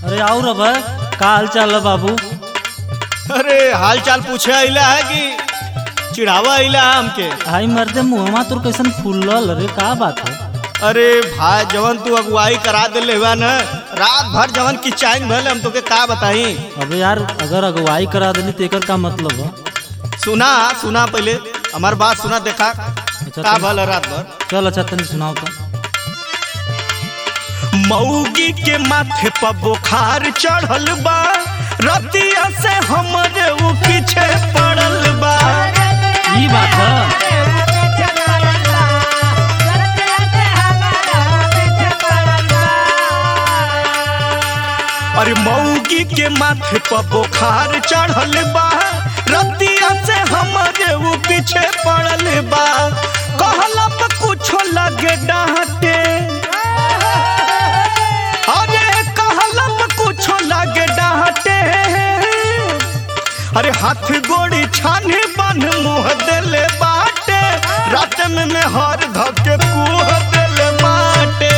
अरे और अब का हाल चाल है बाबू अरे हाल चाल पूछे अइला है कि चिढ़ावा अइला है हमके आई मर्दे मुहमा तोर कैसन फूलल अरे का बात है अरे भाई जवन तू अगुवाई करा दिले हुआ न रात भर जवन की चाइन भले हम तोके का बताई अबे यार अगर अगुवाई करा देली तो एकर का मतलब है सुना सुना पहले हमार बात सुना देखा अच्छा का तनी- भल रात भर चल अच्छा तनी सुनाओ तो मऊगी के माथे पर बुखार चढ़ल बा रतिया से हमरे उ पीछे पड़ल बा ई बात है अरे मऊगी के माथे पर बुखार चढ़ल बा रतिया से हमरे उ पीछे पड़ल बा कहला पे कुछो लगे डांटे अरे कहला पे कुछो लगे डांटे अरे हाथ गोड़ी छाने बन मुंह देले बाटे रात में मैं हर धके कुह देले बाटे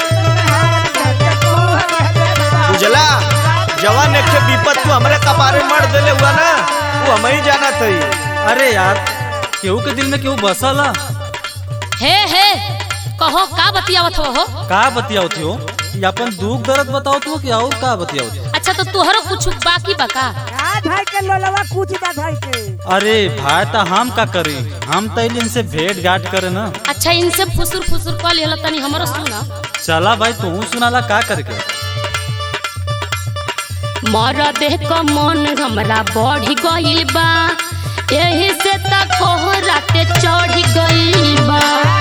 बुझला जवान एक ठे विपत तू हमरे कपारे मर देले हुआ ना तू हम ही जाना थई अरे यार केहू के दिल में केहू बसल है हे हे कहो का बतियावत हो हो का बतियावती हो ये अपन दुख दर्द बताओ तू कि और का बतियावती अच्छा तो तुहरो कुछ बाकी बा का आ भाई के लोलवा कुछ बा भाई के अरे भाई तो हम का करी हम तो इनसे भेंट घाट करे ना अच्छा इनसे फुसुर फुसुर कल हल तनी हमरो सुना चला भाई तू सुनाला का करके मर देह क मन हमरा बढ़ी गइल बा एही से त कोहराते चढ़ी गइल बा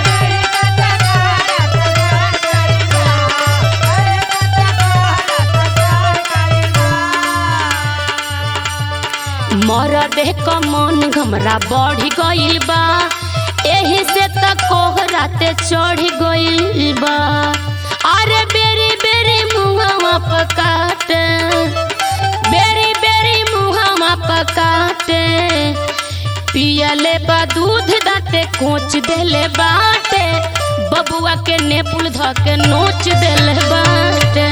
मर देह क मन हमरा बढ़ी गइल बा एही से त कोहराते चढ़ी गइल बा अरे बेरी बेरी मुहवा पकाटे बेरी बेरी मुहवा पकाटे पियले बा दूध दाते कोच देले बाटे बबुआ के नेपुल ध के नोच देले बाटे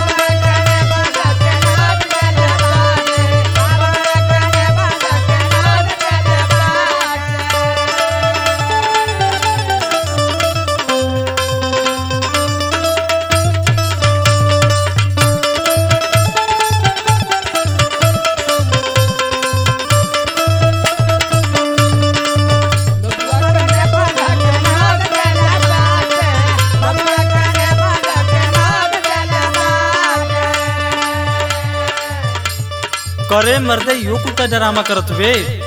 करे मर्दे यो कुछ का ड्रामा करत वे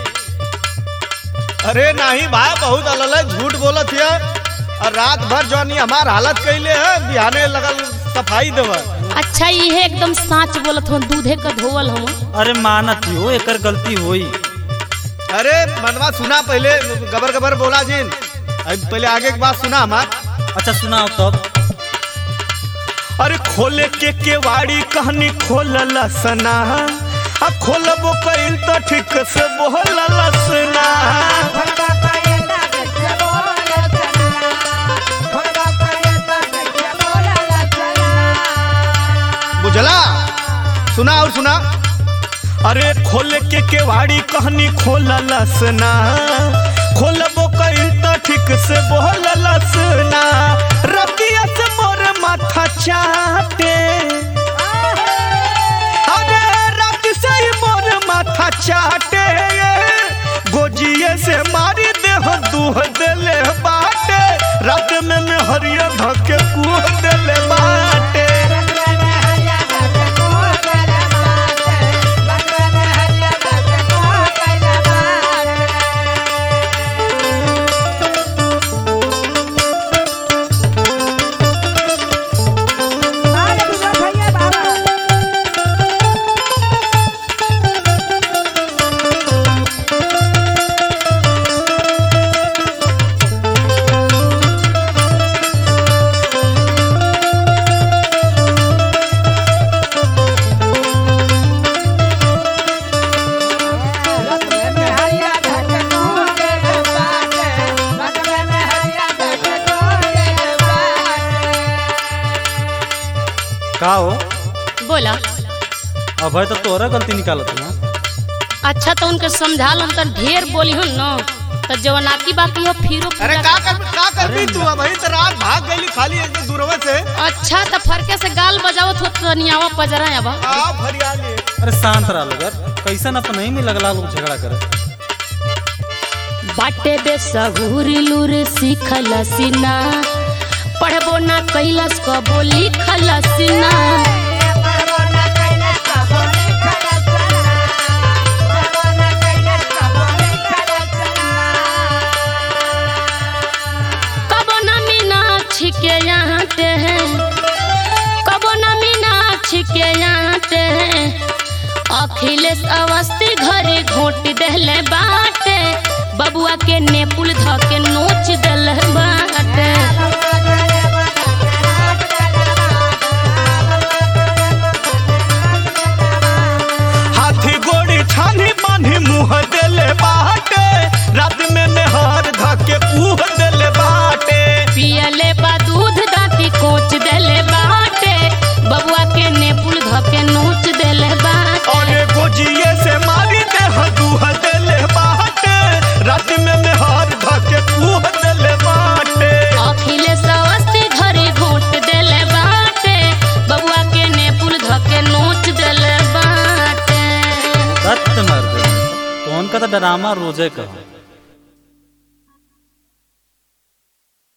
अरे नहीं भाई बहुत अलल है झूठ बोलत है और रात भर जौनी हमार हालत कैले है बिहाने लगल सफाई देवा अच्छा ये एकदम साच बोलत हो दूधे का धोवल हम अरे मानत हो एकर गलती होई अरे मनवा सुना पहले गबर गबर बोला जिन अब पहले आगे की बात सुना हमार अच्छा सुनाओ तब अरे खोले के केवाड़ी कहनी खोलल सना आ खोलबो कइल तो ठीक से बोलल सना बुझला सुना और सुना अरे खोले के केवाड़ी कहनी खोलल सना खोलबो कइल तो ठीक से बोलल सना रतिया से मोर माथा चाटे अरे रात से ही मोर माथा चाटे गोजिए से मारी देह दूह देले बाटे रात में मैं हरिया धके कुह देले बाटे भैया बाबा का हो बोला अब है तो तोरा गलती निकालत ना अच्छा तो उनके समझा लो तो ढेर बोली हो न तो जवनाकी बाकी हो फिरो अरे पूरा का कर का कर भी तू अब तो रात भाग गई खाली एक दूरवा से अच्छा तो फरके से गाल बजावत हो तो नियावा पजरा अब आ फरियाली अरे शांत रहा लोग यार कैसन अपन नहीं में लगला लोग झगड़ा करे बाटे बे सहूरी लूर सीखल सीना पढ़बो ना कैलस कबो लिखल सीना कबो ना मीनाक्षी के यहाँ ते हैं कबो ना मीनाक्षी के यहाँ ते हैं अखिलेश अवस्थी घरे घोट देले बाटे बबुआ के नेपुल ध के नोच देले बाटे हाथी गोड़ी छानी बांधी मुंह देले बाटे रात में नेहार धके पूह देले बाटे पियले बा दूध दाती कोच देले बाटे बबुआ के नेपुल ध के नोच देले बाटे और गोजिए से मारी दे दूह देले बाटे रात में नेहार धके पूह देले बाटे अखिलेश अवस्थी घरे घोट देले बाटे बबुआ के नेपुल ध के नोच देले बाटे रत मर दे कौन का तो ड्रामा रोजे का